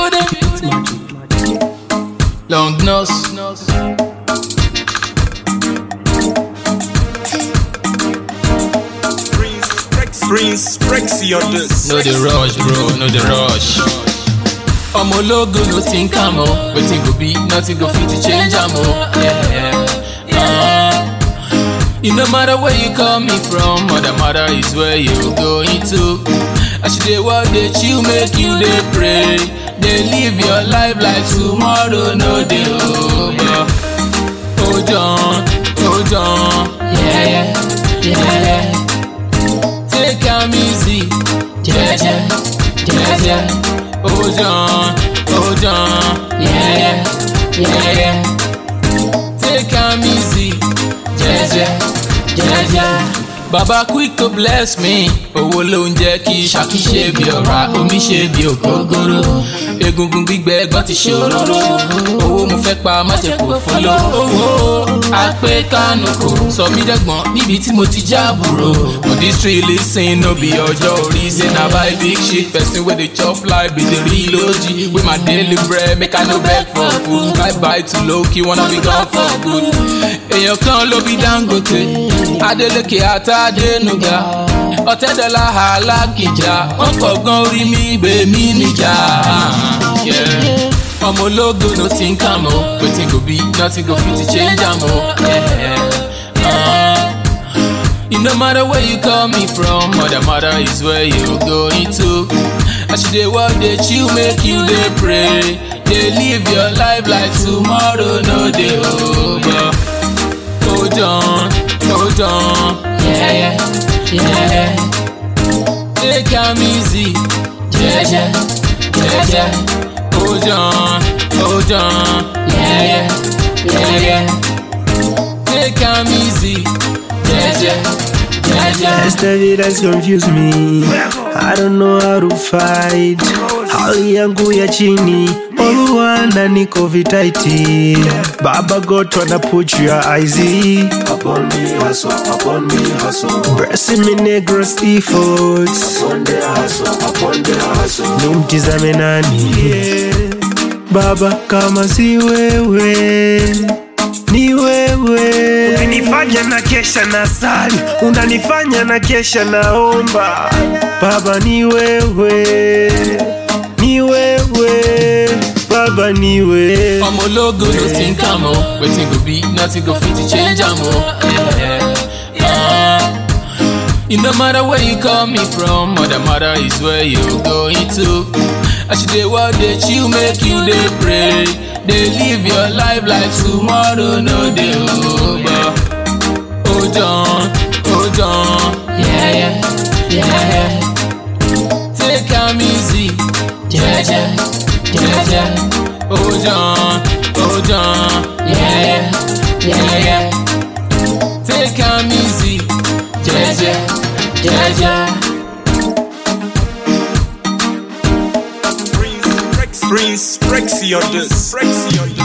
building. Long nose. Prince Rexy on this. No the rush, bro, no the rush. ọmọ ológo ló ti ń kà mọ́ wetin go be nothing go fit to change am o. Yeah. Uh, it no matter where you come me from all that matter is where you going to. as you dey work dey chill make you dey pray dey live your life like tomorrow no dey over. hold on hold on yeah, yeah, yeah. take am easy jeje jeje hold on hold on yeah, yeah, yeah, yeah. take am easy jeje jeje. Baba quick to bless me, owó ló ń jẹ́ kí ṣàkí ṣe bí ọ̀rá, omi ṣe bí ògógóró. Egungun gbígbẹ ẹ̀gbọ́n ti ṣòróró, owó mo fẹ́ pa má ṣe kò fún lọ. Owó àpé kánú kò sọ mí dẹ́gbọ́n níbi tí mo ti jábùrò. For this street lis ten no be ọjọ́ orí say na buy big shit person wey dey chop life be the real OG. With my daily bread make I no beg for food. Bye bye to low key wanna be gone for good. Èèyàn kan ló bí Dangote, Adeleke àtàdénúgà, ọ̀tẹ́dọ́là alákìjà, wọ́n pọ̀ gan orí mi bèmí níjà. Yeah. Ọmọ ológo ló ti ń kà mọ́, wetin go be nothing go fit to change am o. Yeah. Uh, It no matter where you coming from, all that matter is where you going to. As you dey work, dey chill, make you dey pray. Dey live your life like tomorrow no dey over. Hold on, hold on, yeah, yeah, yeah. yeah. Take am easy, jeje, jeje. Hold on, hold on, yeah, yeah, yeah, yeah. Take am easy, jeje, jeje. Esta vida has confused me. I don't know how to fight. Hali yangu ya chini, oluwana niko vitaiti. Baba God tryna put your eyes Upon me hustle, upon me hustle. Blessing me negros efforts. Upon the hustle, upon the hustle. Nimtizame nani? Baba kama si wewe ni wewe unanifanya na kesha na sali unanifanya na kesha naomba baba ni wewe ni wewe baba ni wewe ọmọ ológo ló ti ń kà mọ́ wetin go be nothing go fit to change am o. Yeah. Uh, it no matter where you coming from all that matter is where you going to. as you dey work dey chill make you dey pray dey live your life like tomorrow no dey over. hold on hold on yeah, yeah, yeah, yeah. take am easy jeje jeje hold on hold on yeah, yeah, yeah, yeah. take am easy jeje jeje. Prince Rexy on this. Rexy on this.